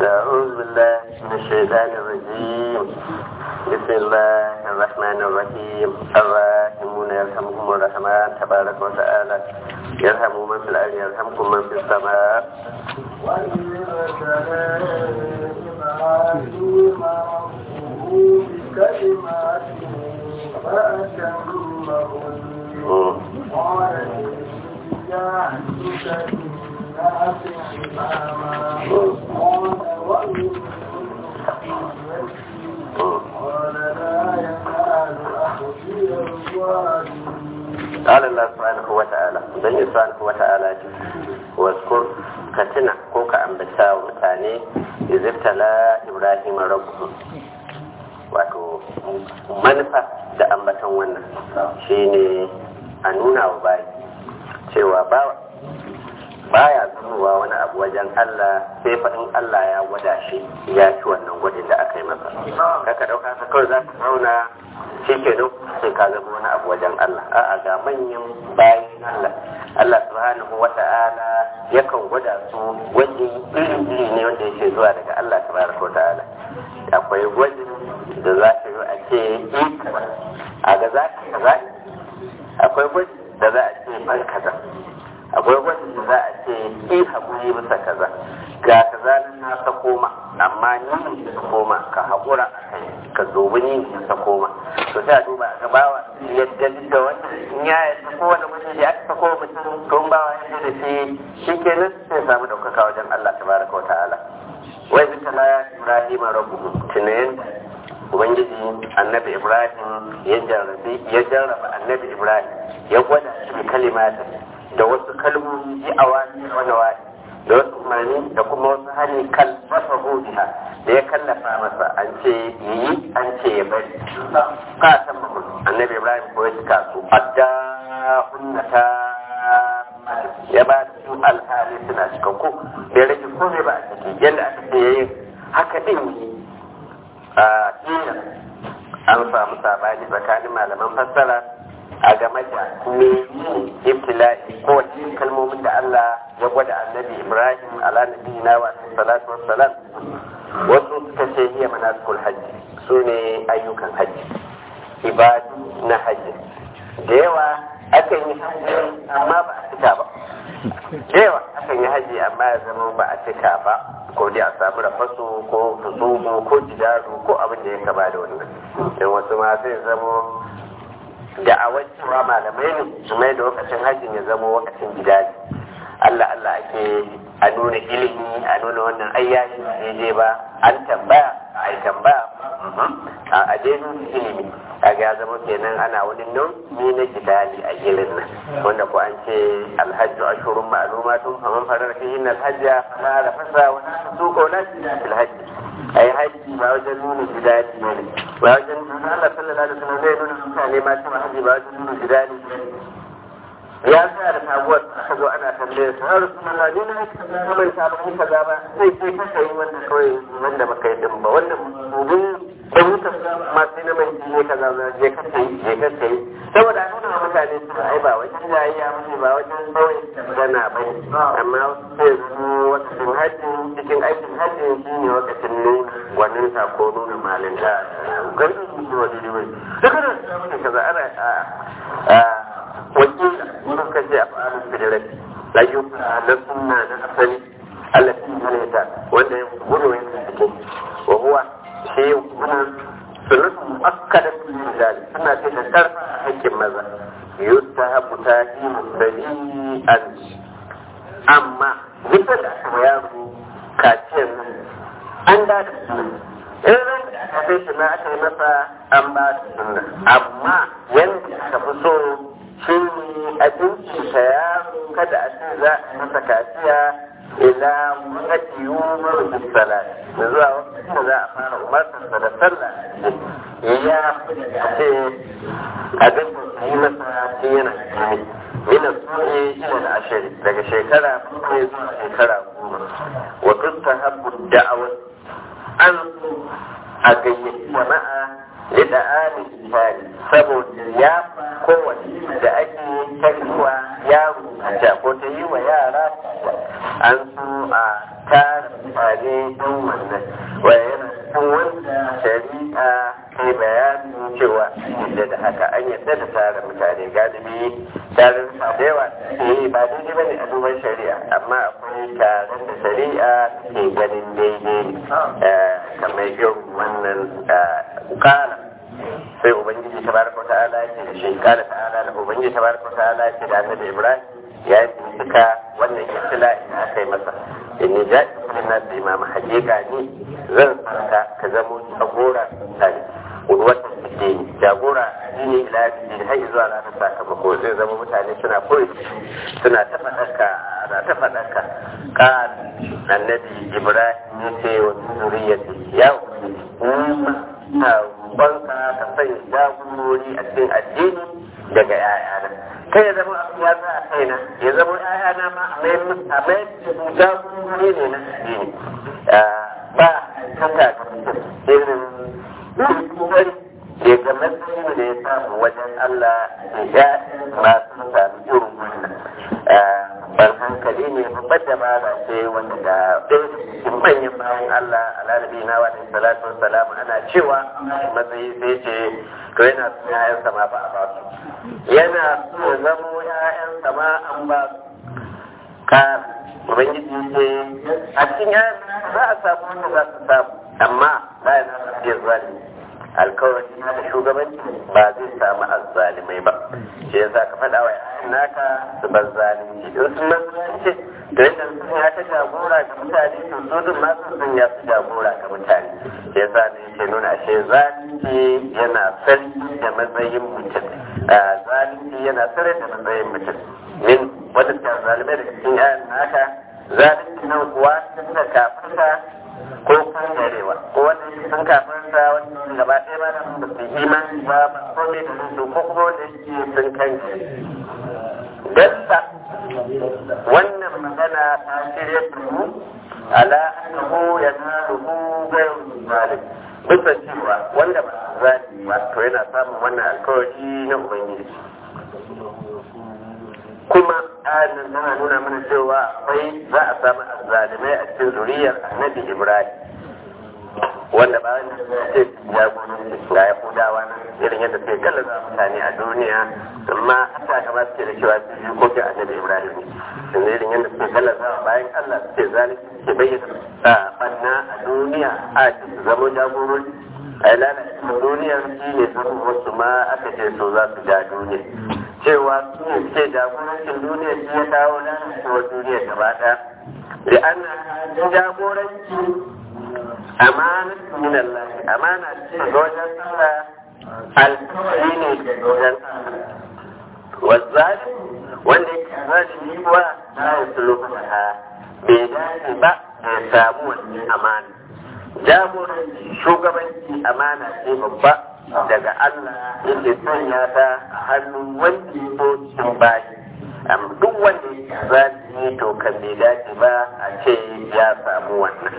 أعوذ بالله من الشيطان الرجيم بسم الله الرحمن الرحيم الراحمون يرحمهم الرحمن تبارك وتعالى يرحم من في الأرض يرحمكم من في السماء إبراهيم ربه بكلمات فأتمهن قال إني جاعلك للناس إماما قال ومن قال لا ينال أخذي الظالمين قال الله سبحانه وتعالى dan subhanahu wa ta'ala ce waskur ka tuna ko ka ambata wa mutane izibtala ibrahim rabbuhu wato manufa da ambatan wannan shine a nuna wa bayi cewa bawa baya zuwa wani abu wajen Allah sai fa in Allah ya gwada shi ya ci wannan gwadin da aka yi masa kaka dauka ka kawai za ka zauna shi ke nan sai ka zama wani abu wajen Allah a'a ga manyan bayan Allah Allah subhanahu wa ta'ala yakan gwada su wajen iri-iri ne wanda yake zuwa daga Allah tabaraka wa ta'ala akwai gwajin da za ka yi a ce a ga za ka kaza akwai gwajin da za a ce ban kaza akwai gwajin da za a ce ki haƙuri bisa kaza ga kaza nan na sako ma amma ni ne ka koma ka haƙura a kai ka zobi ni ne ka koma to sai a duba a gabawa yadda duk da wannan in ya yadda kowane mutum ya aka sako mutum to in bawa ya da shi shi kenan sai samu ɗaukaka wajen Allah tabaraka wa ta'ala wai zika la Ibrahim rabbuhu tunayen ubangiji annabi Ibrahim ya jarrabe ya jarraba annabi Ibrahim ya gwada shi kalimatin da wasu kalmomi ji a wani wani wani da wasu umarni da kuma wasu hali kalfafa biha da ya kallafa masa an ce yi an ce ya bari ka san mahul annabi ibrahim ko ya cika su adda unnata ya ba da su alhali suna cikakku ya rage komai ba a ciki yadda aka ce ya yi haka din a iya an samu sabani tsakanin malaman fassara a game da me ibtila'i ko wace kalmomin da Allah ya gwada annabi Ibrahim ala nabiyina wa salatu wassalam wasu suka ce hiya manasikul hajji su ne ayyukan hajji ibadu na hajji da yawa akan yi hajji amma ba a cika ba da yawa akan yi hajji amma ya zama ba a cika ba ko dai a samu rafasu ko fusugu ko jidaru ko abin da ya kama da wannan don wasu ma sai zama da a cewa malamai ne su mai da lokacin hajjin ya zama lokacin gida Allah Allah ake a nuna ilimi a nuna wannan ayyashi ba je ba an tambaya a yi tambaya a adenu ilimi a ga zama kenan ana wani nau'i na gidali a girin nan wanda ko an ce alhajju ashurun ma'lumatun faman farar fihin alhajja fala rafasa wa la tusuqa wa la fil hajji ai haji ba wajen nuna gidali ne ba wajen Allah sallallahu alaihi wasallam zai nuna mutane ma cewa haji ba wajen nuna gidali ya sa da taguwar aka zo ana tambayar sa har su Allah ne na ka mai sabon kaza ba sai sai ka kai wanda kawai wanda baka yi din ba wanda mubin da muka ma sai na mai ne kaza na je ka kai je ka kai saboda an nuna mutane su ai ba wajen jayayya ba ba wajen kawai gana ba amma sai su wakacin hajji cikin aikin hajji shi ne wakacin nuna gwanin sa ko nuna malinta garin su ne wani ne duka da kaza ana wakila wurin kashe a fa'alin fidirai ayyuka na sunna na asali allafi halitta wanda ya gudu ya kasance wa huwa shi wannan sunnatu muakkada fil rijal suna ce da karfa a hakkin maza yustahabu tahimu sabi'an amma duk da aka yaro kaciyar nan an da da sunna in ran da aka kai shi na aka yi masa an ba da sunna amma yanda aka fi so shi ne a ta yaro kada a ce za a masa kaciya ila wakati yumar da salat da zuwa wakati da za a fara umartarsa da sallah ya ce a ga yi masa shi yana kai mina suke ila da ashiri daga shekara bakwai zuwa shekara goma wa tustahabbu da'awar an a gayyaci jama'a da alin misali saboda ya kowace da ake ta yi wa yaro ta ko ta yi wa yara an so a tara mutane don wannan waya yana cikin wanda shari'a kai bayanin cewa an yadda da haka an yadda da tara mutane galibi tarin da yawa ke ba daidai ba ne a duban shari'a amma akwai taron da shari'a ke ganin daidai ne kamar irin wannan kala sai ubangiji tabaraka wa ta'ala ya ce da shi kala ta'ala da ubangiji tabaraka wa ta'ala ya ce da annabi ibrahim ya yi duka wannan ibtila da aka yi masa in ni ja ina da imam hakika ni zan sarka ka zamo jagora tare wata suke jagora addini ila addini har zuwa ranar sakamako zai zama mutane suna koyi suna ta faɗaka na ta faɗaka kan annabi ibrahim ya ce wa zuriyati ya ubangiji na banka ka sanya jagorori a cikin addini daga 'ya'yana kai ya zama abu ya za a kaina ya zama ‘ya'yana ma a mai jagorori ne na addini ba kaka ga mutum irin kokari ya ga matsayin da ya samu wajen Allah ya masu sami irin wannan ban hankali ne babbar dabara ce wanda da ɗaya cikin manyan bayan Allah alalabi na wa salatu wassalamu ana cewa matsayi sai ce to yana son ‘ya'yansa ma ba a ba su yana so ya zamo ‘ya'yansa ma an ba su ka ubangiji ce a cikin ‘ya'yan za a samu wanda za su samu amma bayan na iya zalimi alkawari na da shugabanci ba zai samu azzalimai ba shi yasa ka faɗa wa ‘ya'yan naka su bar zalunci in sun bar zalunci da yadda sun ya ta jagora ga mutane to su duk ma sun sun ya su jagora ga mutane shi yasa ne yake nuna ashe zalunci yana sarki da matsayin mutum zalunci yana sarki da matsayin mutum min wanda ta zalimai da cikin ‘ya'yan naka zalunci nan kuwa sun da kafirka ko kan garewa ko wanda sun kafirta wanda gaba ɗaya ba da ba su imani ba ba ko ne da su ko kuma wanda yake sun kan dasta wannan magana ta shirya turu ala annahu yanaluhu ghayru zalim bisa cewa wanda ba zalimi ba to yana samun wannan alkawari na ubangiji kuma ayan tana nuna mana cewa akwai za a samu azzalimai a cikin zuriyar annabi ibrahim wanda ba wanda ce ya gudu ga yahudawa nan irin yadda suke gallaza mutane a duniya amma hata kama suke da cewa su yi kofi annabi ibrahim ne yanzu irin yadda suke gallaza bayan allah suke zalunci suke bayyana a banna a duniya a su zama jagorori a yi lalata duniyar shi ne sun wasu ma aka ce so za su ja duniya cewa su ne suke jagorancin duniya shi ya kawo lalacewar duniya gaba ɗaya da ana jagoranci amana min Allah amana ce ga wajen Allah alkawari ne ga wajen Allah wazzali wanda yake zalimi kuwa la yasluhu ha bai dace ba ya samu wannan amana jagoranci shugabanci amana ce babba daga Allah yake sanya ta a hannun wanda ya so cikin bayi amma duk wanda ya zalimi to kan bai dace ba a ce ya samu wannan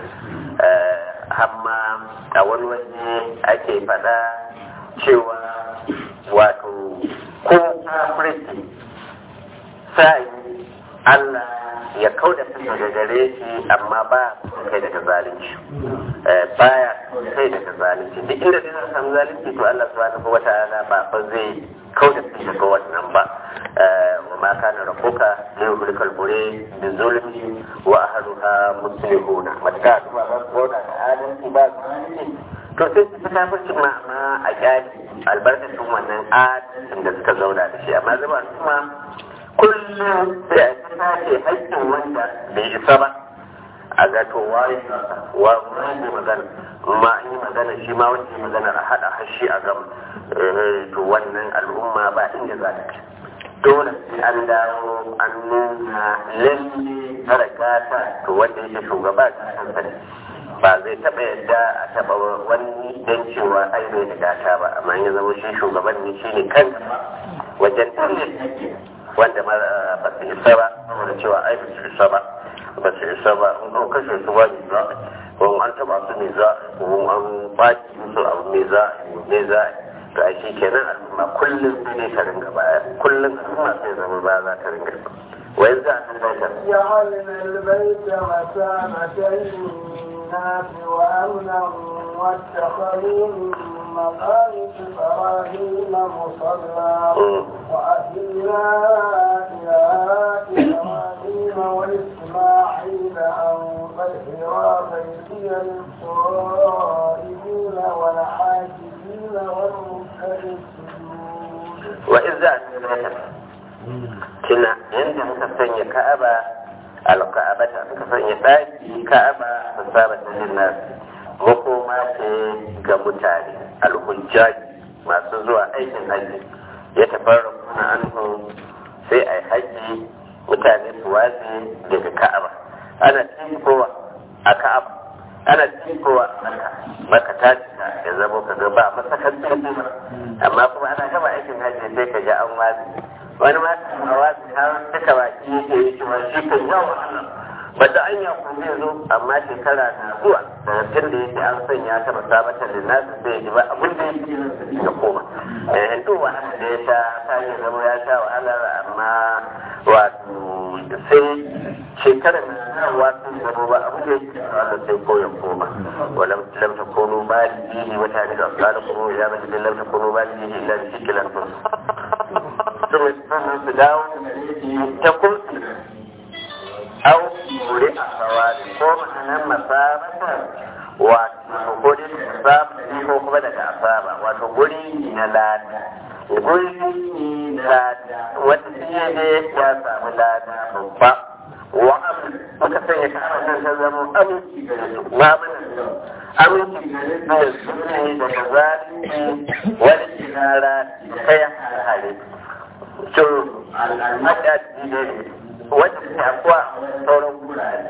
hamma a wani waje ake faɗa cewa wato ko kafirci sai Allah ya kau da su daga gare shi amma ba kai daga zalunci baya kai daga zalunci duk inda zai samu zalunci to Allah subhanahu wa ta'ala ba fa zai kau da su daga wannan ba wa ma kana rabbuka liyuhlikal bure bi zulmi wa ahluha muslihuna matka ba ba ko da adalci ba to sai su ta kafirci ma ma a kyali albarkacin wannan adalcin da suka zauna da shi amma zama kuma kullum sai a ta ce haƙƙin wanda bai isa ba a ga to waye wa wani magana ma an yi magana shi ma wanda yi magana a haɗa hashi a gama to wannan al'umma ba inda za ta kai dole sai an dawo an nuna lalle haraka to wanda yake shugaba ta hankali ba zai taɓa yadda a taɓa wani don cewa ai bai da gata ba amma ya zama shi shugaban ne shi ne kan wajen talle wanda ma ba su isa ba saboda cewa ai ba su isa ba ba su isa ba in an kashe su ba ne za ko an taɓa su ne za ko an baki musu abu ne za ne za to a shi kenan al'umma kullum sai ne ta ringa baya kullum al'umma sai zama ba za ta ringa wai za a san جعلنا البيت مثابة للناس وأمنا واتخذوا من مقام إبراهيم مصلى وأهلنا إلى إبراهيم وإسماعيل أن طهرا بيتي للطائفين والعاكفين والركع السجود wa in za a san tuna yadda muka sanya ka'aba alka'abata muka sanya ɗaki ka'aba ta saba ta linnas makoma ce ga mutane alhujjaji masu zuwa aikin hajji ya tafarra kuna anhu sai a yi hajji mutane su watsi daga ka'aba ana kowa a ka'aba ana kowa a maka maka ta cika ya zama ka ga ba masakar tsarki ba amma kuma ana gaba aikin hajji sai ka ji an watsi wani ma a watsi har duka baki yake yi shi wani shi kan yawa ba da an ya kuma zai zo amma shekara na zuwa daga tun da yake an sanya ta masabatar da nasu sai ya ji ba abin da yake ya koma eh to wahala da ya sha ta yi zama ya sha wahalar amma wato sai shekarar na wasu zama ba abin da yake wanda sai ko ya koma walam lam takunu balihi wa ta'ala asalakum ya bada lam takunu balihi illa bi shiklan sun su dawo ta kursi au muri a sawari ko ma'anar masabata wato ko dai masabata ko kuma daga asaba wato guri na lada guri na lada wata shi ne ya samu lada babba wa muka sanya ka nan ta zama aminci gare su ma mana aminci gare su da su ne daga zalunci wani kinara kai hare to al'adadi ne wanda ke afuwa sauran gurare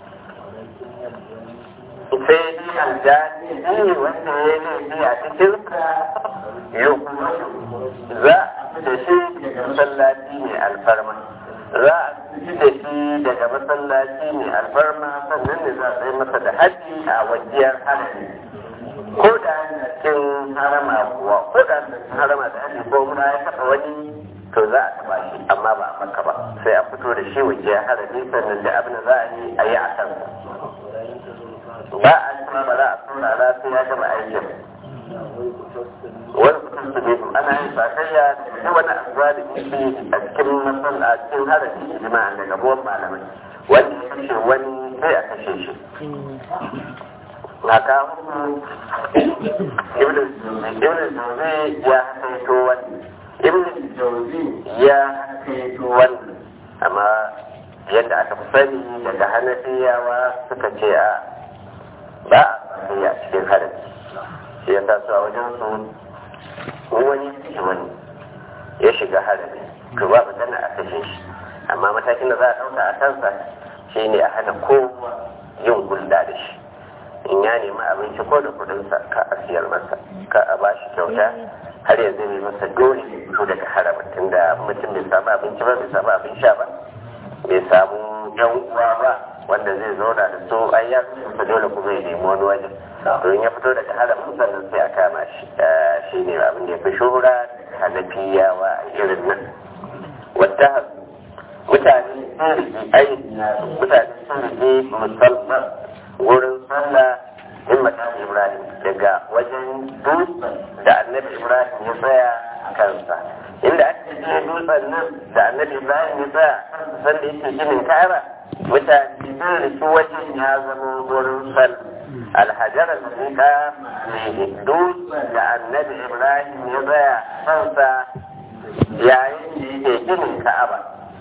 sai ni aljani ne wanda ya laifi a cikin yau kuma za a fi da shi daga masallaci ne alfarma za a fi da shi daga masallaci ne alfarma sannan ne za a yi masa da haji a wajiyar harami ko da yana cin harama kuwa ko da yana cin harama da haji ko muna ya taɓa wani to za a taba shi amma ba a maka ba sai a fito da shi waje ya harami sannan da abin da za a yi a yi a kan ba a kuma ba za a saurara sai ya gama aikin wani mutum su biyu ana yin sakayya da wani abuwa da yake a cikin masalla a cikin harami jima'a daga buwan malamai wanda ya kashe wani sai a kashe shi na kawo ibn zuzi ya haito wani ibn jauzi ya kaito wannan amma yadda aka fi sani daga hanafiyawa suka ce a ba a sani a cikin harin shi ya sa su a wajen su wani shi wani ya shiga harin to ba magana a kashe shi amma matakin da za a ɗauka a kansa shi ne a hana kowa yin gulda da shi in ya nemi abinci ko da kudinsa ka a siyar masa ka a ba shi kyauta har yanzu ne masa dole fito daga harama tunda mutum bai samu abinci ba bai samu abin sha ba bai samu yan uwa ba wanda zai zauna da su ai ya kusa dole kuma ya nemi wani wajen to in ya fito daga haramin sannan sai a kama shi shi ne abin da ya fi shuhura hanafiyawa a irin nan wadda mutane sun rigi ai mutane sun rigi musamman wurin sallah in matan ibrahim daga wajen dutsen da annabi ibrahim ya tsaya a kansa inda ake je dutsen nan da annabi ibrahim ya tsaya a kansa sanda yake ginin ka'aba mutane sun riki wajen ya zama wurin sallah alhajar al-zika dutsen da annabi ibrahim ya tsaya a kansa yayin da yake ginin ka'aba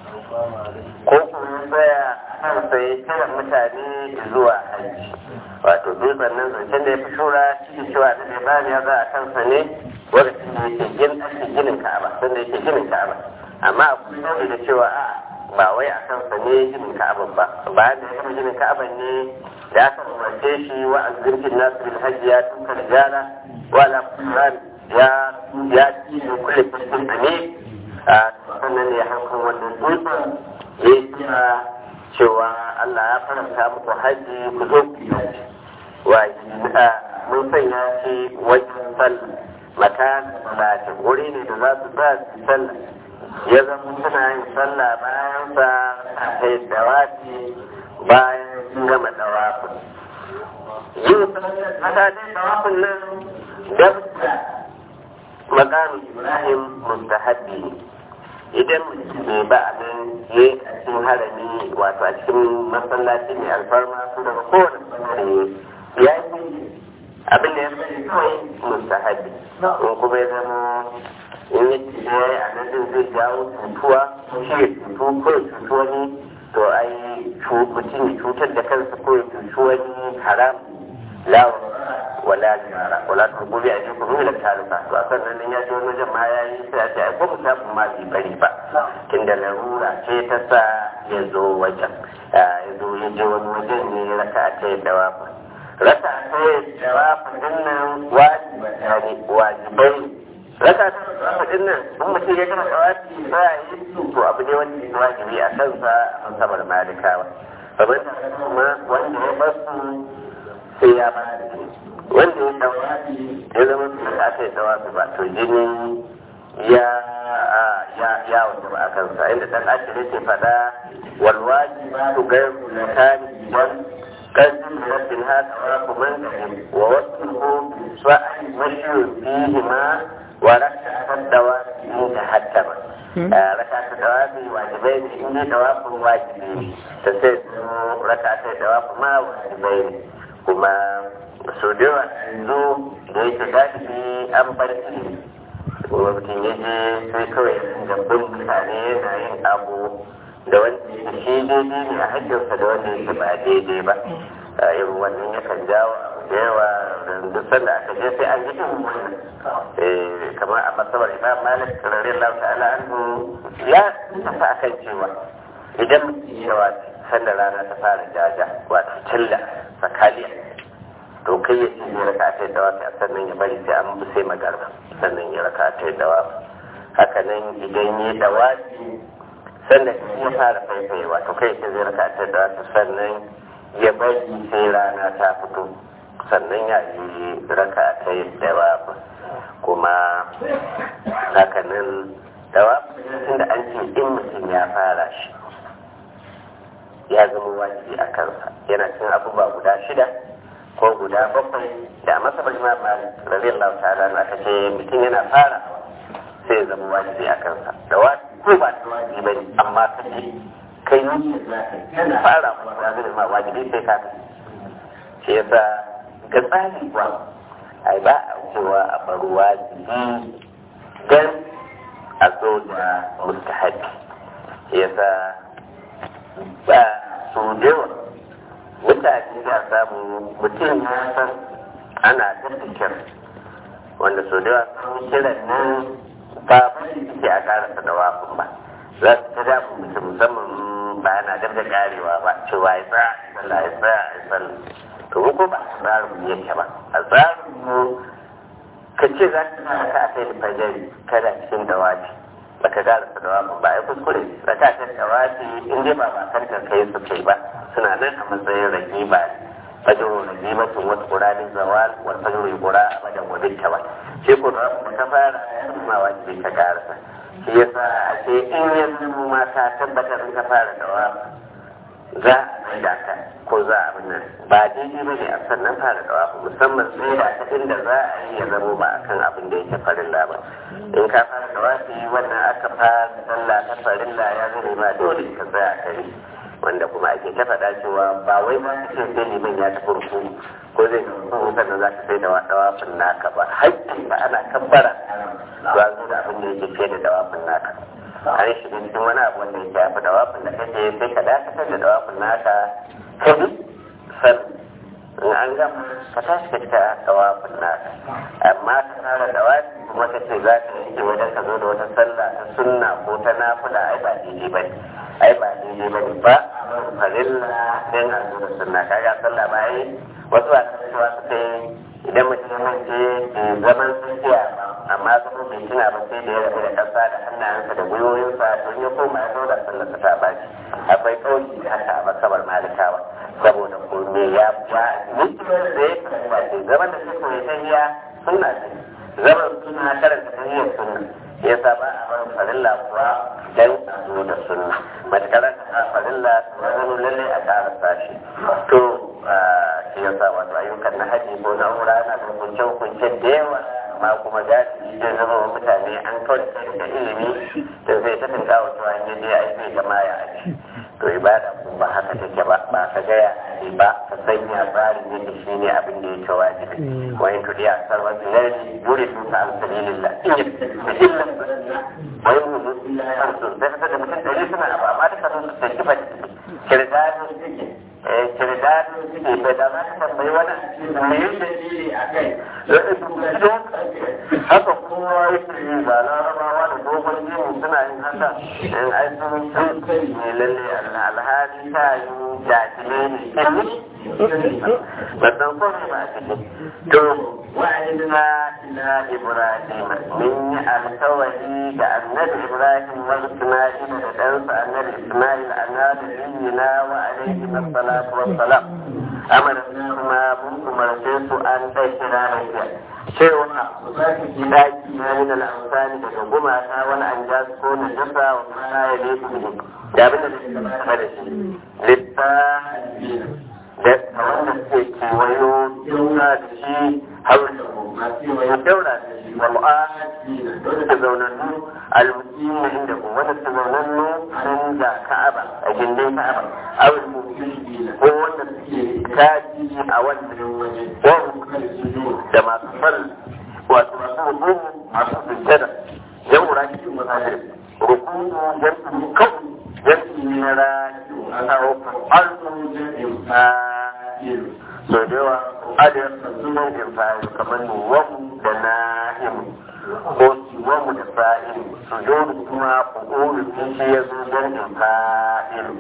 ko kuma tsaya kansa ya kira mutane zuwa hajji wato dutsen nan zancen da ya fi shura shi cewa da bai bani ya za a kansa ne lokacin da yake gin ake ginin ka'aba sanda yake ginin ka'aba amma akwai nau'i da cewa a ba wai a kansa ne ginin ka'aba ba bayan da ya gama ginin ka'aba ne da aka umarce shi wa azirkin nasu bil hajji ya tuka rijala wa la kuran ya ya ci da kulle cikin ame a sannan ne ya hankali wannan dutsen ya yi kira cewa Allah ya faranta muku haji ku zo ku yi wa mun sanya shi wajen sallah maka salati wuri ne da za su sa su sallah ya zama suna yin sallah bayan sa a kai dawafi bayan sun gama dawafin yin sallah dai dawafin nan dabda makamin ibrahim mustahabbi idan bai ba abin ya a cikin harami wato a cikin masallaci mai alfarma su daga kowane bangare ya yi abin da ya bari kawai mustahabbi in kuma ya zama in yi tsaye a nan din zai jawo cutuwa shi ya cutu ko ya cutu wani to ai mutum ya cutar da kansa ko ya cutu wani haram lawa wala jara wala ta gobe a jikin ruwa da taruka to a sannan nan ya ji wani wajen ma ya yi sai a ce ai ko mutum ma bai bari ba tunda larura ce ta sa ya zo wajen ya zo ya je wani wajen ne ya raka ta yi dawafa raka ta yi dawafa din nan wajibai raka ta dawafa din nan in mutum ya gama dawafi ba ya yi su to abu ne wanda ya wajibi a kansa a sabar malikawa kamar da kuma wanda ya basu sai ya ba da wanda ya dawafi ya zama su da aka yi dawafi ba to jini ya ya ya wanda ba a kansa inda dan ashiri ke fada wal wajiba tu gairu lakani wal qadin rabbil hada wa kuman wa wasfuhu sa'i mashu fihi ma wa rak'at dawafi mutahattama raka ta dawafi wajibai ne in dai dawafin wajibi ne ta sai raka ta dawafi ma wajibai ne kuma so da yawa yanzu da yake galibi an bar ilimi kuma mutum ya je sai kawai da bin mutane yana yin abu da wanda shi daidai ne a hajjarsa da wanda yake ba daidai ba a irin wannan yakan jawo abu da yawa da sanda aka je sai an yi irin wannan kamar a masabar imam malik radiyallahu ta'ala anhu ya tafi akan cewa idan mutum yawa sanda rana ta fara jaja wato tilla sakaliya to kai ya ce ya raka ta dawa sai sannan ya bari sai an bi sai magarba sannan ya raka ta dawa haka nan idan ya dawa sannan ya fara faifayewa to kai ya ce zai raka ta dawa sannan ya bari sai rana ta fito sannan ya yi raka ta dawa kuma haka nan dawa tunda an ce in mutum ya fara shi ya zama wajibi a kansa yana cin abubuwa guda shida ko guda bakwai da masa bajima ba radiyallahu ta'ala na aka ce mutum yana fara sai ya zama wajibi a kansa da wajibi ko ba ta wajibi bane amma ka ce kai ne yana fara kuma da zai ma wajibi sai ka shi yasa ga tsari kuwa ai ba a cewa a bar wajibi dan a zo da mustahabi shi yasa ba su da yawa mutane za samu mutum ya san ana tattakir wanda sau da yawa sun kiran nan ba bari suke a karasa da wafin ba za su ta damu mutum musamman ba yana dab da karewa ba cewa ya tsaya a sallah ya tsaya a sallah to mu ko ba a tsarin mu yake ba a tsarin mu ka ce za ka sa ka a kai da fajari kada cikin dawaci baka karasa da wafin ba ya kuskure rakatar dawaci in dai ba ba kan kai su kai ba suna nan a matsayin ragiba fajiru ragibatun wata ƙuranin zawal wata fajiru ƙura a bajan wadin ta ba shi ko da ta fara ma wajibi ta karasa shi yasa a ce in yanzu ma ta tabbatar in ka fara da wa za a mai da ka ko za a abin nan ba daidai ba ne a sannan fara da wa musamman sai da ta inda za a yi ya zamo ba akan abin da yake farilla ba in ka fara da wasu wannan aka fara sallah ta farilla ya zama ma dole ka tsaya a kai wanda kuma ake ta faɗa cewa ba wai ba ka ce sai liman ya tafi ruku ko zai ruku sannan za ka sai da dawafin naka ba haƙƙi ba ana kabbara ba zo da abin da yake fiye da dawafin naka an shiga cikin wani abu wanda yake yafi dawafin da kake sai ka dakatar da dawafin naka ka bi san in an gama ka tashi ka cika dawafin naka amma ka fara dawafi kuma ka ce za ka yanke wajen ka zo da wata sallah ta sunna ko ta nafila ai ba daidai ba ne ai ba daidai ba ne ba farilla sai a zo da sunna kaga sallah ba ai wasu ba ta cewa su kai idan mutum ya mance zaman tsakiya ba amma zama bai tuna ba sai da ya rabu da ƙasa da hannayensa da gwiwoyinsa don ya koma ya zo da sallar ta baci akwai kauli da haka a masabar malikawa saboda ko me ya ya mutum da ya fahimta ce zaman da suka yi tahiya sunna ce zaman suna karanta tahiyar sunna ya sa ba a barin farilla kuwa karasa shi to shi yasa wato ayyukan na haji ko na umra na da hukunce-hukunce da yawa amma kuma gasi zai zama wa mutane an kawai da ilimi da zai ta tunka wa cewa in je aiki gama ya aji to ibada ko ba haka take ba ba ka gaya ne ba ka sanya tsarin yadda shi ne abin da yake wajibi wa in tudi a sarwa bilali yuri su ta alsalilillah in yi da illan wa in hudu harsu sai ka da mutum ɗari suna abu amma duka sun su kifa kirdado suke kirdado suke bai da za ka tambayi wani me yi dalili a kai haka kowa yake yi ba larabawa da dogon jini suna yin haka in ai sun san ne lalle alhali ta yi jahilai ne ba san kome ba a cikin to wa'idna ila ibrahim min yi alkawari da annabi ibrahim wa isma'il da ɗansa annabi isma'il annabi biyina wa alaihi wassalatu wassalam amara kuma mun umarce su an ɗai kira lafiya cewa daki na min al'amsani daga gumaka wani an ja ko na jasa wa mana ya lefi ne da abin da zai da shi littafi da wanda suke kewayo yauna da shi haura daura da shi wa mu'ahaji da zaunannu almuqimi inda ko wanda su zaunannu nan da ka'aba a gindin ka'aba aw ko wanda suke kaji a wannan waje da masu fal wato masu hukumu masu sujjada yan wuraki su masajir rukumu jam'i kawai jam'i na rayu a kawo alfun jam'in fa'ilu so da yawa adiyar sunan infa'ilu kamar nuwamu da nahimu ko siwamu da fa'ilu su jodu kuma ƙuƙuru sun shi ya zo jam'in fa'ilu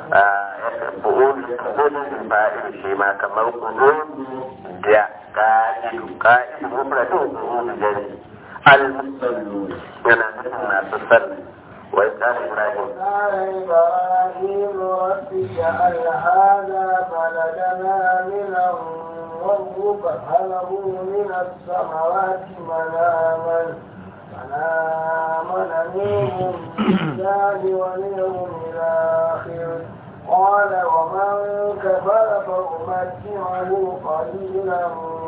ƙuƙuru ƙuƙuru infa'ilu shi ma kamar ƙuƙuru da ka'idu ka'idu mufradin ƙuƙuru jari al-musallu yana nufin masu sallah وإذ قال إبراهيم قال إبراهيم رب اجعل هذا بلدنا منا وارزق من الثمرات من آمن من آمن منهم بالله واليوم الآخر قال ومن كفر فأمتعه قليلا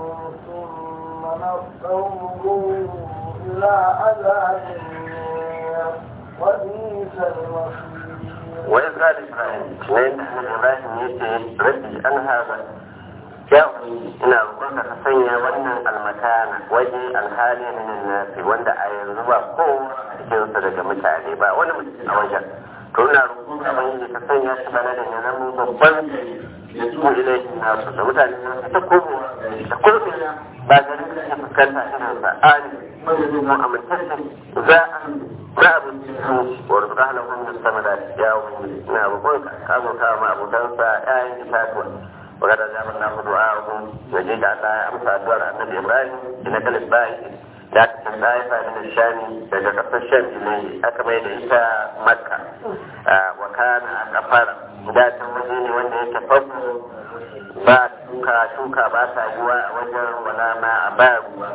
ثم نضطره إلى عذاب النار وبئس المصير وإذ قال إبراهيم وإن إبراهيم يتي ربي أن هذا ya ina roƙonka ka sanya wannan almakana waje alhali min nasi wanda a yanzu ba ko cikin sa daga mutane ba wani mutum a wajen to ina roƙonka ban yi ka sanya shi bana da ya zama babban da su ilaihi nasu da mutane na ta komo da kurbi ba garin da ya fuskanta irin sa ali mu amintacce za a za a bincike wa rizqa lahum min samarat ya wani ina roƙonka ka azurta ma abokansa ƴaƴan itatuwa وقد أجاب الله دعاءهم وجيد على أمسى دور النبي إبراهيم إن كل الباقي لكن الطائفة من الشام تجد الشام إليه أكبر إلى مكة وكان أكفر ذات وجين وأن يتفضل ba shuka shuka ba sa yiwa a wajen wala ma a ba ruwa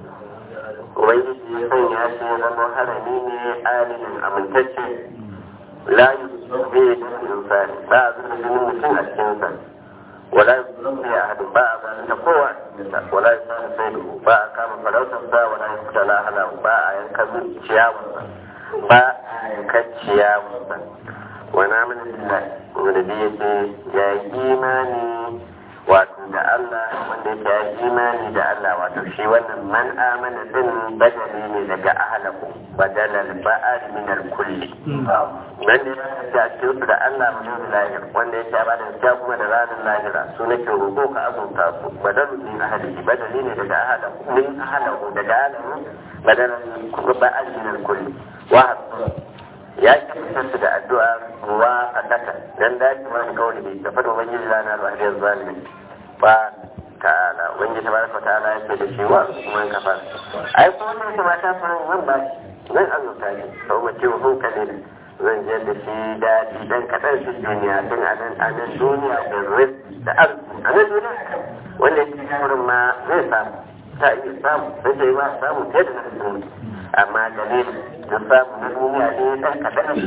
ubangiji ya sanya shi ya zama harami ne alinin amintacce la yi bai da insani ba a zuba jinin mutum a cikinsa ولا يظلم أحد باع ذلك قوة ولا يسال سيده باع كام فلوتا باع ولا يقتل أهله باع ينكذب شياوة باع ينكذب شياوة ونعمل بالله ونبيه يا إيماني wato da Allah wanda yake ya imani da Allah wato shi wannan man amana din badali ne daga ahalahu badalal ba'ad min al kulli wanda ya da cikin da Allah mun lahir wanda yake ba da gaskiya kuma da ranar lahira su nake roƙo ka azunta su badalu min ahalihi badali ne daga ahalahu min ahalahu daga ahalahu badalal ba'ad min al kulli wa ya kyautar su da addu'a ruwa a ƙasa dan dace wani kawai bai tafi da ubangiji ranar rahiyar zalimi ba ta'ala ubangiji tabaraka ta'ala yake da shi wa kuma kafa ai kuma ne ta mata fa zan ba shi zan azurta shi sau mace wa hukalin zan je da shi daɗi dan kaɗan shi duniya tun a nan a nan duniya da ris da arziki a nan duniya wanda yake wurin ma zai samu ta iya samu sai dai ba samu fiye da na duniya amma dalilin da samu na duniya ne dan kaɗan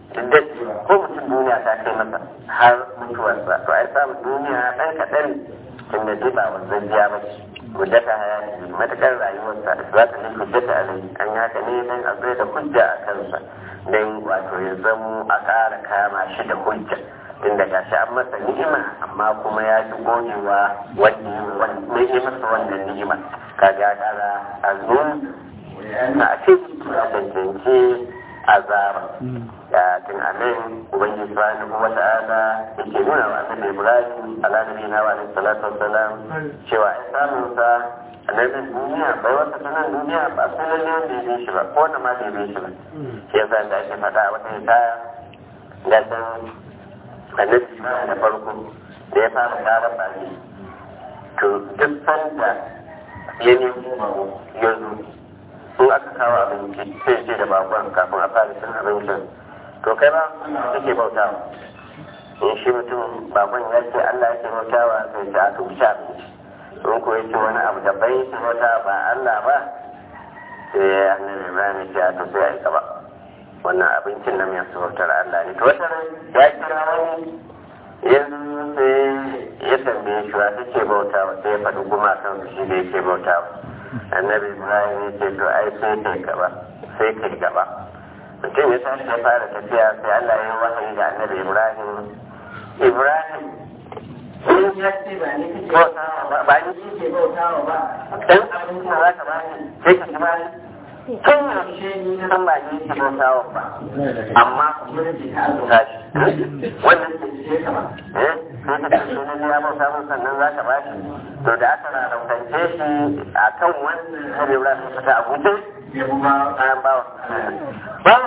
duk ko mutum duniya ta kai masa har mutuwarsa to ai samun duniya ɗan kaɗan tunda dai ba wanzan biya ba ce hujjata hayati matakar rayuwarsa za ta ne hujjata alai an yi haka ne don a zai da hujja a kansa don wato ya zamo a ƙara kama shi da hujja inda ga shi an masa ni'ima amma kuma ya ji gogewa wanda ya masa wannan ni'ima kaga ya ƙara a zo a ce ya cancanci azaba da tun amin ubangiji subhanahu wa ta'ala yake nuna wa annabi ibrahim ala nabiyina wa alaihi salatu wassalam cewa ai samun sa annabi duniya bai wata sanan duniya ba sai lalle wanda ya bi shi ba ko wanda ma bai bi shi ba shi yasa da ake faɗa a wata hikaya da san annabi da farko da ya fara ƙara baki to duk sanda ya nemi ya zo in aka kawo abinci sai ce da bakon kafin a fara cin abincin to kai ba kake bautawa in shi mutum bakon ya ce Allah yake bautawa sai ce aka wuce abinci in ko yake wani abu da bai yake bauta ba Allah ba sai annabi Ibrahim ya ce aka sai ya gaba wannan abincin nan ya bautar Allah ne to wata ya kira wani yanzu sai ya tambaye shi wa take bautawa sai ya faɗi gumakan shi da yake bautawa annabi ibrahim ya ce to ai sai kai gaba sai kai gaba mutum ya tashi ya fara tafiya sai allah ya wahayi da annabi ibrahim ibrahim in ya ce ba ni kike bautawa ba ba ni kike bautawa ba dan abin da za ka ba ni sai ka ci ba ni tun yaushe ni na san ba ni kike bautawa ba amma kuma da ka azura shi wannan ke ce ka ba eh sai ka ce sunan ya bauta mun sannan za ka ba shi to da aka rarraukance shi a kan wannan karewa su fita a guje ya kuma kayan bawa bawa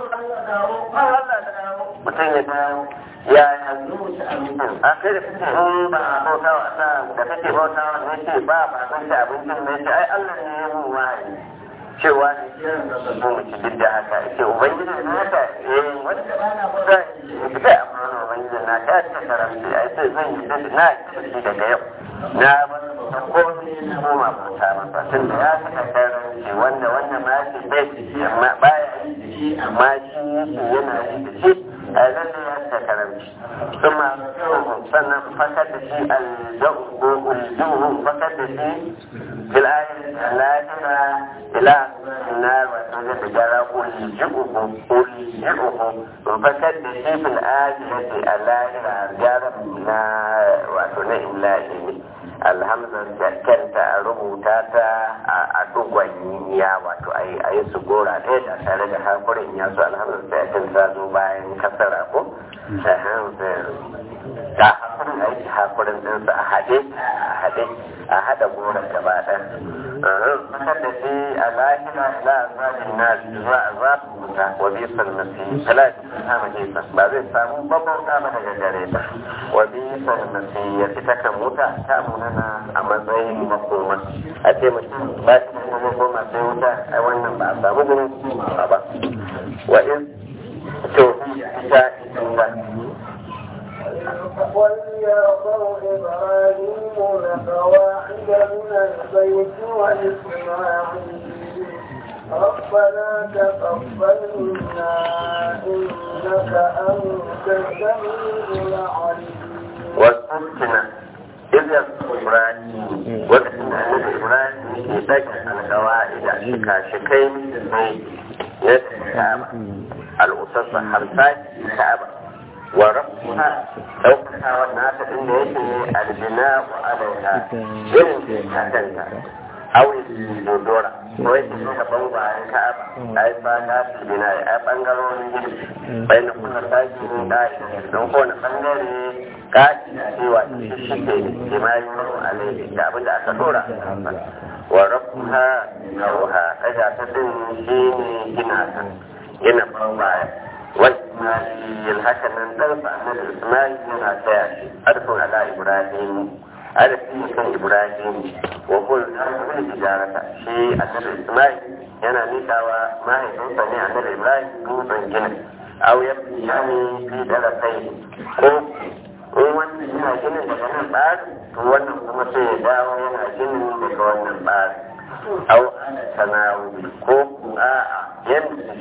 mutum ya dawo ya yanzu a kai da kake in ba a bauta wa Allah da kake bauta wa ne ce ba ba san shi abincin ne ce ai Allah ne ya mun wahayi cewa ne kiran da mu ci duk da haka ce ubangiji ne haka eh wanda ba na bauta ya amma ubangiji na ta ta karamci ai sai zan yi da na ci daga yau na komai na goma bauta masa tun da ya saka karanci wanda wanda ma shi bai ciki amma baya yi da shi amma shi yake yana yi da shi a lalle ya saka karanci kuma sannan fakar da shi aljahu ko uljuhu fakar da shi bil ayatin lahira ila na wato da gara uljuhu uljuhu fakar da shi bil ayatin lahira gara na wato na illahi ne alhamdar kanta a rubuta ta a dugon ya wato a yi su gora ɗaya da tare da hakurin ya su alhamdar da yakin ta zo bayan kasara ko ta hakurin a yi hakurin ɗinsa a haɗe a haɗe a haɗa goron gaba ɗaya makar da shi a lahira ila azabin na zuwa azabin wuta wa bisan nasi talatin ta majisa ba zai samu babban kama daga gare ta wa bisan nasi ya fita kan wuta ta munana a matsayin makoma a ce mutum ba shi da makoma sai wuta a wannan ba a samu gurin koma ba wa in to ita ita وليرضوا إبراهيم لقواعد من البيت وإسماعيل ربنا تقبل منا إنك أنت السميع العليم واذكرنا إذ يذكر إبراهيم وكان أن إبراهيم يتجه القواعد شكاشكين البيت يتكعب الأسس الحمسات الكعبة وربها لو كان والناس إن يجري البناء عليها يمكن أن أو الدورة ko yake suka bangwayen ka'aba a yi ba ta su bina a bangarorin gidi bai na kuna sake ne da don kowane bangare kaci na cewa shi shi ke jima'i maro alaihi da abin da aka dora wa rabbuha nauha ɗaga ta din shi ne gina ta gina bangwayen والإسماعيل هكذا انطلق أن الإسماعيل من عتاش ألف على إبراهيم ألف كان إبراهيم وقل ألف الإجارة شيء أن الإسماعيل yana nikawa mahaifinsa ne annabi Ibrahim dutsen ginin aw ya yani fi darasai ko in wannan yana ginin daga nan tsari to wannan kuma sai ya dawo yana ginin daga wannan tsari aw ana sanawu ko a'a yanda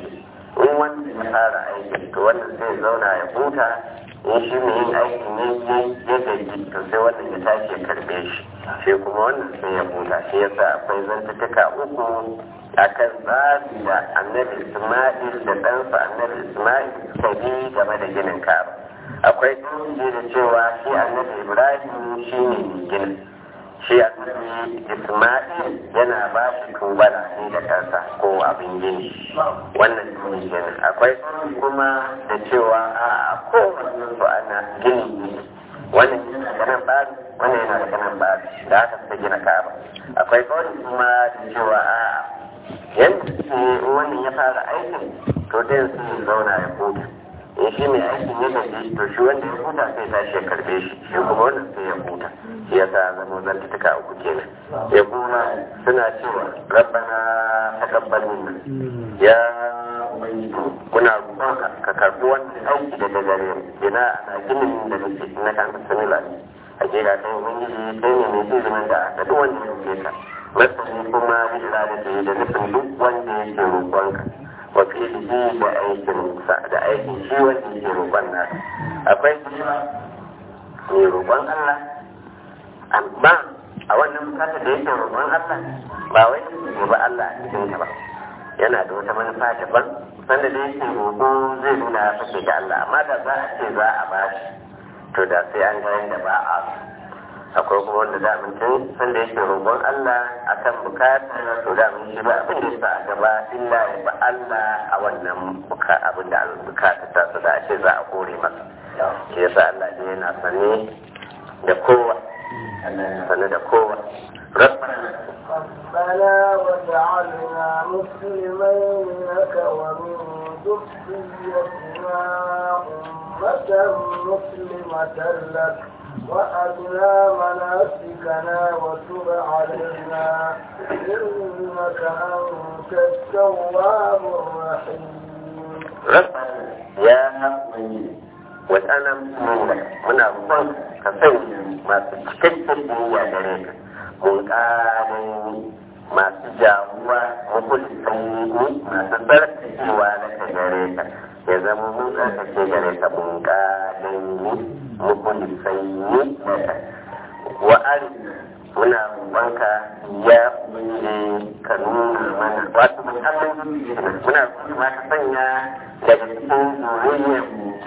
in wanda ya fara aiki to wannan sai zauna ya huta in shi mai yin aikin ya ya gaji to sai wannan ya tashi ya karbe shi sai kuma wannan sai ya huta shi yasa akwai zantattuka uku akan tsari da annabi isma'il da ɗansa annabi isma'il suka bi game da ginin kaba akwai tsohon da cewa shi annabi ibrahim shi ne ginin shi annabi isma'il yana ba shi tubala ne da kansa ko abin gini wannan tuni kenan akwai kuma da cewa a kowane su ana gini ne wannan yana da nan bari wannan yana da nan bari da aka suka gina kaba akwai kawai kuma da cewa a yadda suke wannan ya fara aikin to dai su zauna ya huta in shi mai aikin ya gaji to shi wanda ya huta sai tashi ya karbe shi shi kuma wannan sai ya huta shi ya sa zama zantuka uku kenan ya kuma suna cewa rabbana taqabbal minna ya muna roƙon ka karbi wannan aiki daga gare mu ina ana ginin da nake na kan sanila hakika kai ubangiji kai ne mai ilimin da aka duk wanda ya ce ka masani kuma bila da ke da nufin duk wanda yake roƙonka wa fi'lihi da aikin sa da aikin shi wanda yake roƙon na akwai mai roƙon Allah amma a wannan bukata da yake roƙon Allah ba wai ne ba Allah a cikin ta ba yana da wata manufa daban sanda da yake roƙo zai nuna ya fashe da Allah amma da za a ce za a ba shi to da sai an ga yadda ba a akwai kuma wanda da mutum sanda yake roƙon Allah akan bukata to da mun shi ba abin da yasa a gaba illa ya ba Allah a wannan buka abin da bukata ta su da ce za a kore masa shi yasa Allah ne yana sane da kowa Allah yana sane da kowa ربنا واجعلنا مسلمين لك ومن ذريتنا أمة مسلمة لك وأرنا مناسكنا وتب علينا إنك أنت التواب الرحيم ربنا يا وأنا مسلمك muna roƙon ka sanya masu cikakken biyayya gare ka mun ƙarin masu jawuwa mukulisan masu tsarkakewa na ka gare ka ya zama mun tsarkake gare ka mun ƙarin mukulisan yi na ka wa'ari muna roƙonka ya bunye ka nuna mana wato musamman muna roƙonka ka sanya daga cikin zuriyar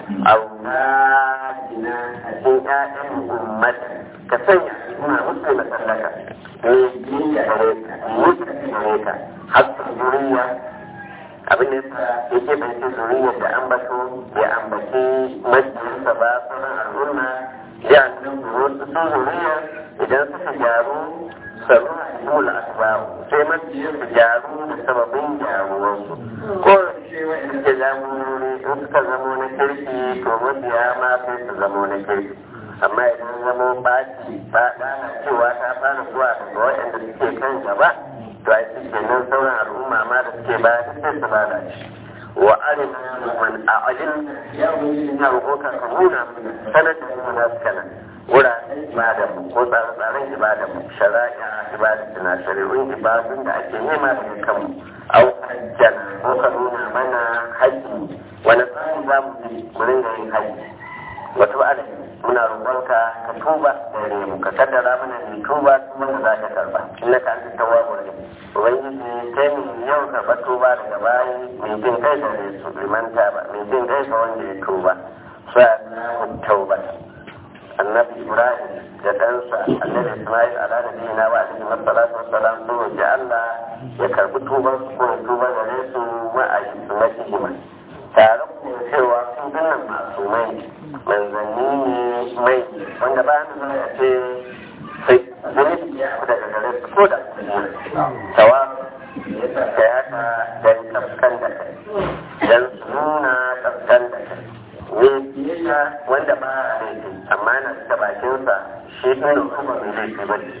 auladina a cikin ƴaƴan ummata ka sanya muna musu masallaka ne biya gare ka mutu gare ka hatta zuriya abin da yasa yake bace zuriyar da an bato ya ambaci majiyarsa ba sauran al'umma ya nan wasu sun zuriya idan suka gyaru saru a dole asbabu sai majiyar su gyaru da sababin gyaruwarsu ko shi wa'in ke jagorori in suka zamo na kirki to mabiya ma sai su zamo na kirki amma idan zamo baci ba dana cewa ta fara zuwa daga waɗanda suke kan gaba to a shi kenan sauran al'umma ma da suke ba ta sai su bada shi wa arina man a'ajin ya wuri na roƙoka ka nuna sanar da mu na suka nan wuraren ibada mu ko tsare-tsaren ibada mu shari'a ibada tana shari'un ibadun da ake nema daga kanmu au hajjan ko ka nuna mana haji wani tsari za mu bi mu ringa yin haji wata ba'ala muna roƙonka ka tuba gare mu ka kaddara mana ne tuba kuma da za ka karba inna ka anta tawwabur rahim ubangiji kai ne yau karba tuba daga bayi mai jin kai da su limanta ba mai jin kai ga wanda ya tuba sa'an tauba annabi ibrahim da ɗansa annabi ismail ala nabiyina wa alaihi wassalatu wassalam sun roƙi Allah ya karbi tuban su ko tuba gare su ma'ayi su masihima tare da cewa su dinnan masu mai manzanni ne mai wanda ba ni zai a ce sai zunubi ya fi daga gare su ko da tawa ya ta haka don kafkan da kai don su nuna kafkan da kai ne biyayya wanda ba a laifi amma na da bakinsa shi ɗin kuma mai laifi ba ne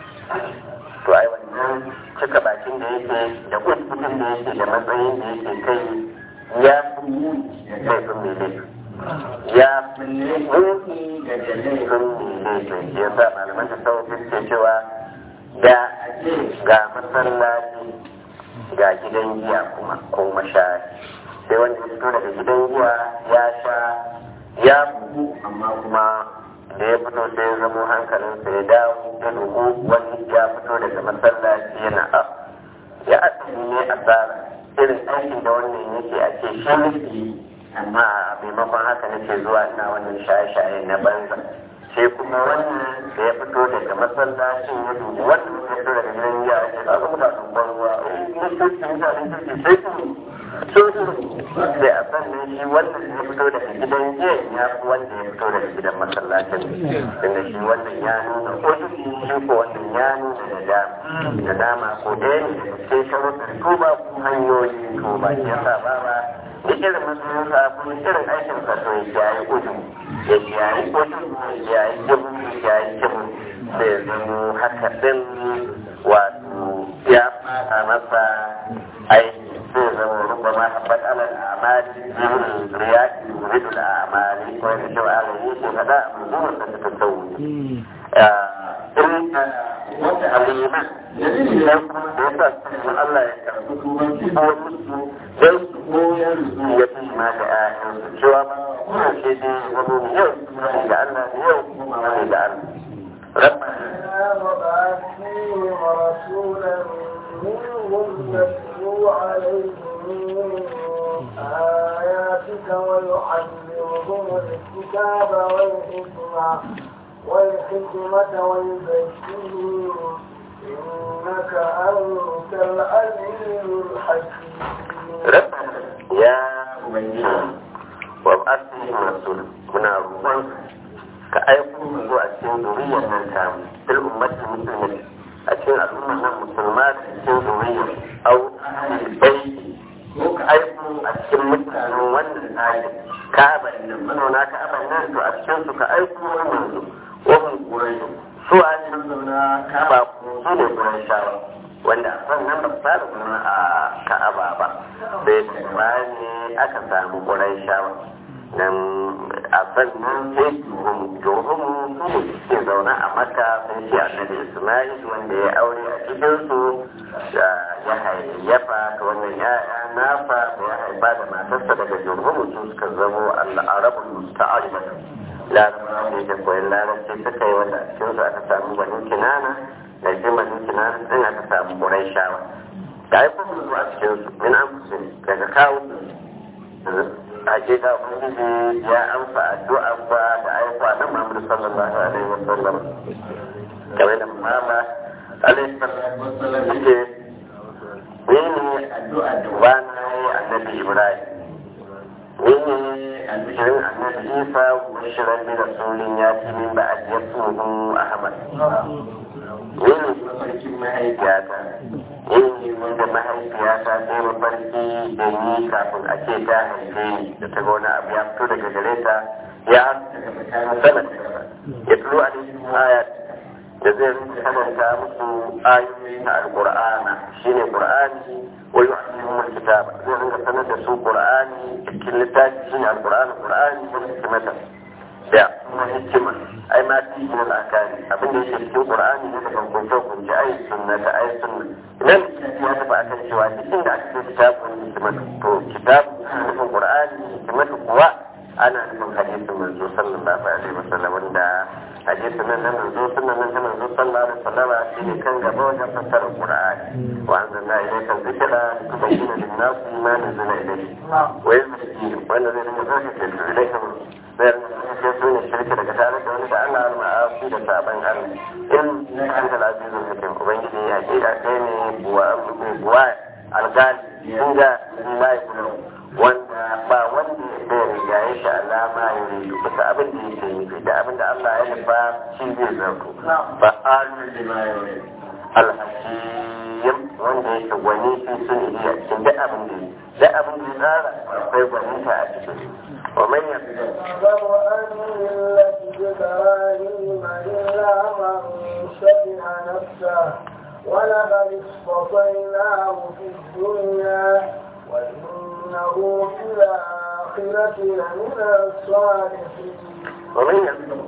to ai wannan cika bakin da yake da kuskutun da yake da matsayin da yake kai ya fi laifin mai laifi ya fi laifin da laifin mai laifi ya sa malaman da sau suke cewa da ga masallaci ga gidan giya kuma ko mashayi sai wanda ya fito daga gidan giya ya sha ya bugu amma kuma da ya fito sai ya zamo hankalinsa ya dawo ya dubu wani ya fito daga masallaci yana a ya asali ne a tsara irin aikin da wannan yake a ce shi nufi amma a maimakon haka nake zuwa ina wannan shaye-shaye na banza sai kuma wannan da ya fito daga masallacin ya dubu wannan ya fito daga gidan giya ya ce a zama da dubban ruwa mutuncin da mutunci sai su sai a sannan shi wannan ya fito daga gidan jiya ya fi wanda ya fito daga gidan masallacin inda shi wannan ya nuna otu shi ko wannan ya nuna da dama da dama ko ɗaya ne da cikin sharuɗin tuba ko hanyoyin tuba shi ya sa ba ba duk irin musulunsa ko irin aikin sa to ya kiyaye otu ya kiyaye otu ya kiyaye jibu ya kiyaye jibu sai ya zamo haka ɗin wato ya fara masa aiki zai zama rubama habbat ala al'amali jibin riyaki yuridu al'amali ko yadda shi wa ala yi ke faɗa a manzuwar da ta tsawo in wata aliman idan kuma da yasa sun Allah ya karɓi tubanci a wasu su don su koyar su ya fi ma da ƴaƴansu cewa ba kuma ce dai wani yau da Allah da yau kuma wani da Allah ربنا وبعث فيهم رسولا منهم يتلو عليهم آياتك ويعلمهم الكتاب والحكمة والحكمة ويزكيهم إنك أنت العزيز الحكيم ربنا يا أمي وابعث فيهم رسولا من الروح ka aiko mu zuwa cikin zuriyar nan ta fil ummati muslimin a cikin al'ummar nan musulma da cikin zuriyar au bai ko ka aiko a cikin mutanen wannan tsari ka'aba nan manauna ka'aba nan to a cikin su ka aiko wannan su wannan kurai su a cikin zauna ka'aba ko su ne kurai shawa wanda a nan ba fara zama a ka'aba ba sai da bayan ne aka samu kurai shawa nan a sannan sai jurumu su ne suke zaune a maka sun ce annabi ismail wanda ya aure a cikin su da ya hayayyafa ta wannan ya'ya nafa da ya haifa da matarsa daga jurumu su suka zamo al'arabul musta'aribat larabawa da yake koyon larabci suka yi wanda a cikin su aka samu banin kinana da shi banin kinana din aka samu ƙuraishawa da haifar su a cikin su min an daga kawo hakika ubangiji ya amsa addu'ar ba da aika na Muhammad sallallahu alaihi wa sallam kamar da mama alaihi sallallahu wasallam yake ni ne addu'a da wani annabi Ibrahim ni ne albishirin annabi Isa wa shirin bi rasulin ya ci min ba a yasuhu Ahmad ni ne mafarkin mahaifiyata ni ne wanda mahaifiyata sai mafarki da ni kafin a ce ta haife ni da ta ga wani abu ya fito daga gare ta ya sama ya turo a cikin ayat da zai karanta musu ayoyi na alqur'ana shine qur'ani wa yu'allimuhum alkitab zai rinka sanar da su qur'ani cikin littafi shine alqur'ani qur'ani wa hikmatan da kuma hikima ai ma fi min al-akari abin da yake cikin qur'ani ne daga kunce kunce ai sunna da ai sunna idan ya tafi akan cewa duk inda aka ce kitabun hikima to kitab nufin qur'ani hikima kuwa ana nufin hadisin manzo sallallahu alaihi wasallam wanda hadisin nan na manzo sunan nan na manzo sallallahu alaihi wasallam shine kan gaba wajen fassara qur'ani wa anzalna ilayka dhikra litubayyana lin-nasi ma nuzila ilayhi wa yuzakkihim wanda zai dinga zaka ce ilayhim sayar da su ne shirka daga tare da wani da Allah al-ma'afi da saban Allah in na kan da azizun hakim ubangiji ya ce a kai ne buwa buwa algal sun ga mai kuma wanda ba wanda ya riga ya sha alama ya riga bisa abin da yake nufi da abin da Allah ya nufa shi zai zarto ba alul lima yuri alhakim wanda yake gwani fi sun iya cikin duk abin da da abin da ya tsara akwai gwaninta a cikin ومن يقدر أن ملة إبراهيم إلا من شبه نفسه ولقد اصطفيناه في الدنيا وإنه في الآخرة لمن الصالحين ومن يقدر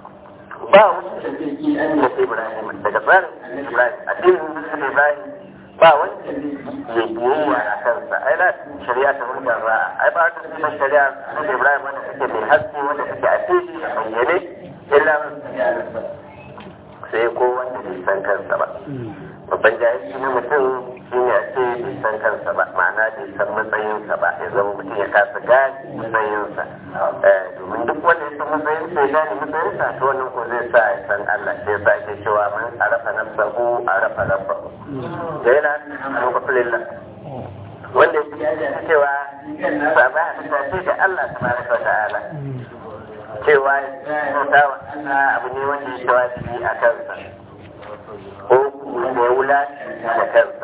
ba wasu da zai yi an yi Ibrahim daga tsarin Ibrahim addinin Musulun Ibrahim ba wanda ya biyayya a kansa ai la shari'a ta hulɗa ba ai ba ta cikin shari'a na Ibrahim wanda take mai haske wanda take a fili a bayyane illa sai ko wanda bai san kansa ba babban jahilci na mutum shi ne a ce bai san kansa ba ma'ana bai san matsayinsa ba ya zama mutum ya kasa gane matsayinsa domin duk wanda ya san matsayinsa ya gane matsayinsa to wannan ko zai sa ya san Allah sai ya sa ake cewa man arafa nafsahu arafa rabbahu da yana alhamdulillah wanda ya cewa ba ba a ce da Allah tabaraka wa ta'ala cewa bauta wa Allah abu ne wanda ya wajibi a kansa ko da ya wula da kansa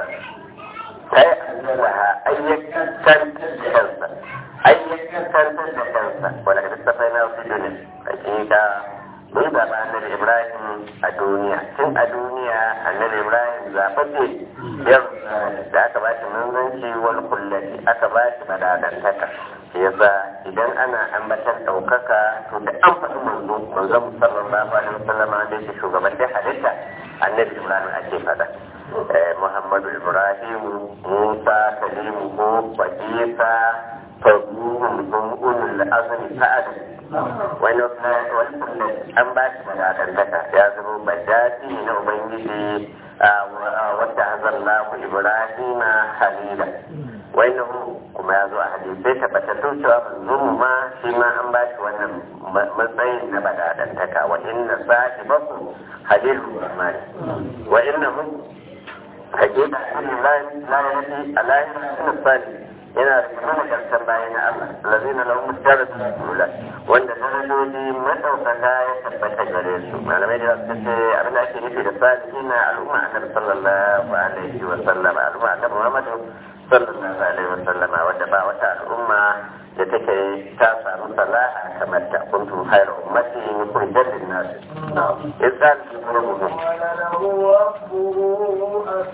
kai Allah ayyukan kansa ayyukan da kansa wanda ka tafai na su dole hakika mun zaɓa annabi Ibrahim a duniya tun a duniya annabi Ibrahim zaɓaɓɓe yau da aka ba shi manzanci wal kullati aka ba shi madadantaka yasa idan ana ambatan ɗaukaka to da an faɗi manzo manzo sallallahu alaihi wasallam da yake shugaban da halitta annabi ibrahim ake faɗa muhammadu ibrahim musa kalimu ko fadisa fadluhum hum ulul azmi ta'ad wani wani an ba shi magadantaka ya zama bajati na ubangiji wadda hazallahu ibrahim halila wannan kuma ya zo a hadisai tabbatattu cewa manzon ma shi ma an ba shi wannan matsayin na badadantaka wa inna sahibakum halilur rahman wa innahu hakika la la yati alahi sani yana da kuma karshen bayan na Allah lazina lahum darajatun ula wanda darajoji madaukaka ya tabbata gare su malamai da suka ce abin da ake nufi da salihina al'umma annabi sallallahu alaihi wa sallam al'umma annabi Muhammad sallallahu alaihi wa sallam wadda ba wata al'umma da take ta samu salaha kamar ta kuntum khairu ummati ukhrijat lin-nas idan قال له ربه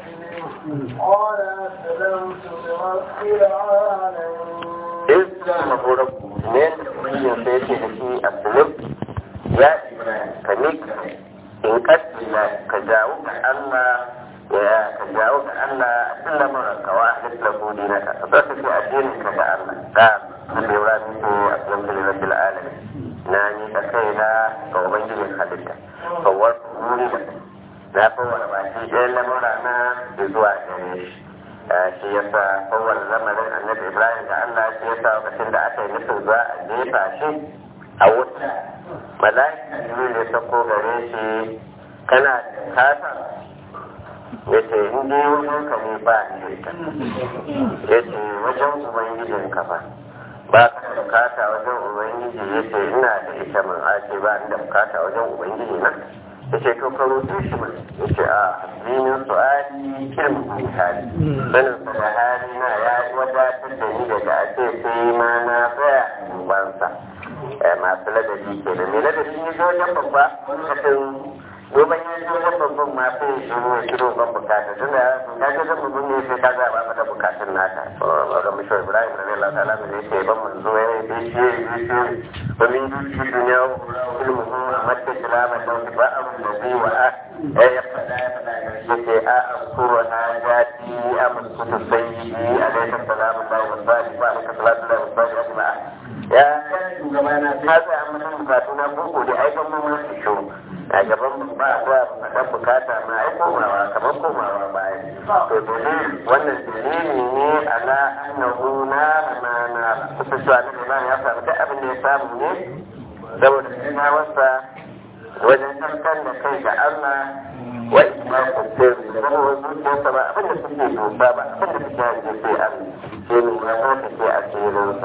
أسلم قال أسلمت لرب العالمين idan maburan ne yin sai ce da shi aslim ya ka mika in kaddila ka jawo ga Allah ya ka jawo ga Allah a lamarin ka wa ahlis lahu dinaka ka zaka fi addinin ka ga Allah ka Allah ya rabu ko aslamtu li rabbil alamin na ni ka kaina ga ubangijin halitta kawar wuri da na fawar baki ɗayan lamura na zuwa gare shi shi yasa kowane lamarin annabi ibrahim da allah shi yasa lokacin da aka yi nufin za a jefa shi a wuta mala'ika jibril ya sako gare shi kana da kasa ya ce in dai wajen ka ne ba ni da ya ce wajen ubangijin ka ba ba ka da bukata wajen ubangiji ya ce ina da ita man a ce ba ni da bukata wajen ubangiji na ya ce to ka roƙe shi ma ya ce a hasbinin su'ali ilmin hali sanin sa da hali na ya wadatar da ni daga a ce sai ma na tsaya bansa masu ladabi ke da mai ladabi ne zo wajen babba kafin domin ya zo wajen babban ma sai ya shiro ya shiro ban bukata tun da ya ga zan mutum ne sai ka zaɓa mata bukatun naka ga mishi ibrahim da zai lata alamu ne ce ban manzo ya yi bishiye ya yi bishiye ba min dushi duniya ilmu a matta kilama da ba abu da zai wa a ya faɗa ya faɗa ya ce a an kuro na jati a mutu sai a laifin salamun da wa sali ba a ka salatu da wa sali a jima'a ya shugaba na ta zai an mutum bukatu na boko da aikan mu ma su shuru a gaban mu ba a faɗan bukata ma ai komawa kamar komawa baya to dalil wannan dalili ne ala annahu na na na kusa cewa na Ibrahim ya samu duk abin da ya samu ne saboda ina wasa wajen tantan da kai ga Allah wa ina kusur da kuma zuciyarsa ba abin da suke dosa ba abin da suke hange sai an sai ne ya zo ta ce asirinsa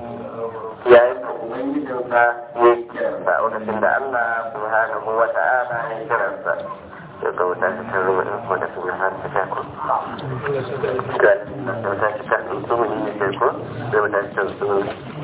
yayin da ubangijinsa ya kiransa lokacin da Allah subhanahu wa ta'ala ya kiransa ya ga wuta ta kan ruwa ko da sun har ta ta ko ga wuta ta kan su ne ko da wuta ta kan su